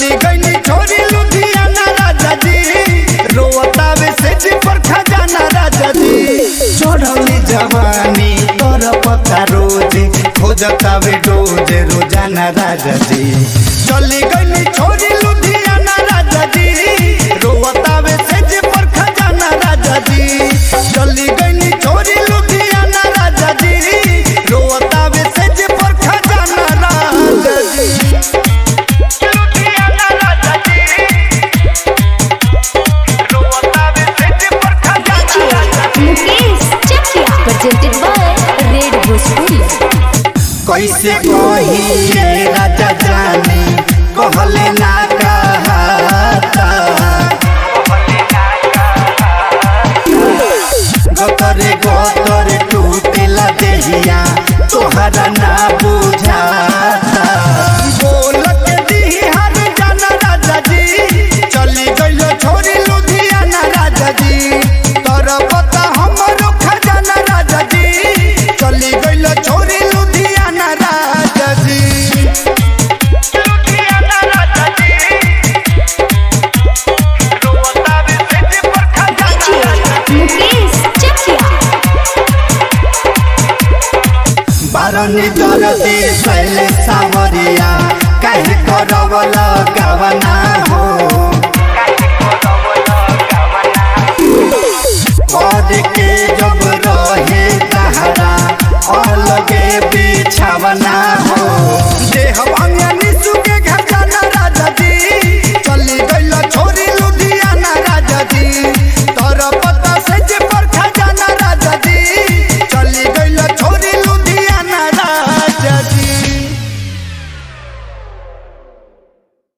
चली गई छोरी लुधियाना राजा जी रोतावे से जी पर खजाना राजा जी चढ़ली जवानी तोर पता रोज खोजतावे रोज रोजाना राजा जी चली गई छोरी लुधियाना राजा जी रोतावे से जी पर खजाना राजा जी चली गई छोरी लुधियाना राजा जी रोतावे से जी पर खजाना राजा जी लुधियाना राजा जी रोतावे से जी पर खजाना राजा जी मुकेश चकिया presented by Red Bhojpuri कैसे कहिए राजा जाने कहले ना कहता गतरे गतरे टूटेला देहिया तोहरा ना बुझाता बोल के दिही हर जाना राजा जी चली गइलो छोरी लुधियाना राजा जी तोर पता हमरो खजाना राजा जी चली गइलो छोरी लुधियाना राजा जी लुधियाना राजा जी रोतावे से जी पर खजाना राजा जी मुकेश चकिया बारनी दरदी सैले सावरिया काहे करवला